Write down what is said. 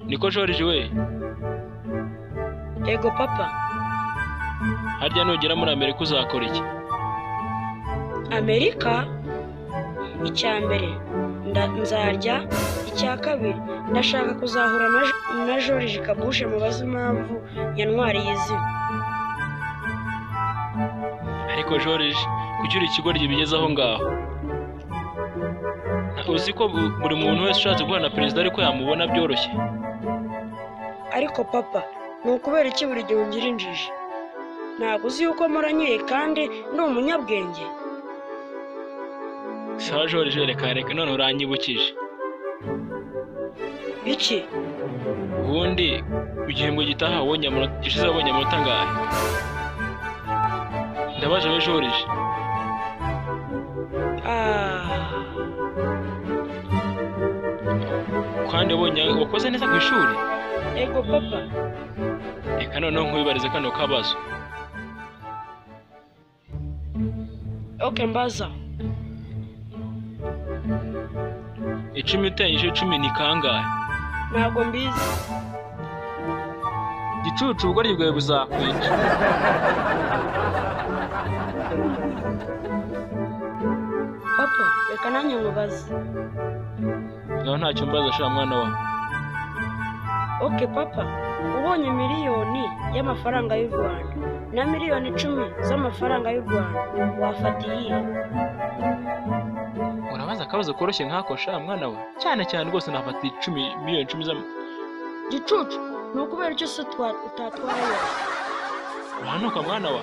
niko joriji we yego papa harya nugera muri amerika uzakora iki amerika icya mbere nda- nzarya icya kabiri ndashaka kuzahura na, Jo- na george kabushe mubaze impamvu yantwariye izina ariko joriji kuki uri ikigoryi bigeze aho ngaho Na- uzi ko bu- buri muntu wese ushatse guhura na perezida ariko yamubona byoroshye ariko papa ni ukubera iki buri gihe ungira injiji ntabwo uzi yuko muranyuye kandi ndi umunyabwenge sawa joriji reka reka none uranyibukije biki ubundi ku gihembwe gitaha wabonye amanota gishize wabonye amanota angahe ndabaje we joriji Ah, kandi wabonye wakoze neza ku ishuri yego papa reka noneho nkwibarize kano kabazo ok mbaza icumi utanyije icumi ni kangahe ntabwo mbizi gicucu ubugoryi bwawe buzakwica papa reka nanjye nkubaze ngaho ntacyo mbaza shira mwana wa ok papa ubonye miliyoni y'amafaranga y'u rwanda na miliyoni icumi z'amafaranga y'u rwanda wafata iyihe urabaza akabazo koroshye nk'ako shira mwana wa cyane cyane rwose nafata icumi miliyoni icumi z'ama gicucu ni ukubera icyo se twa- utatwaye urahanuka mwana wa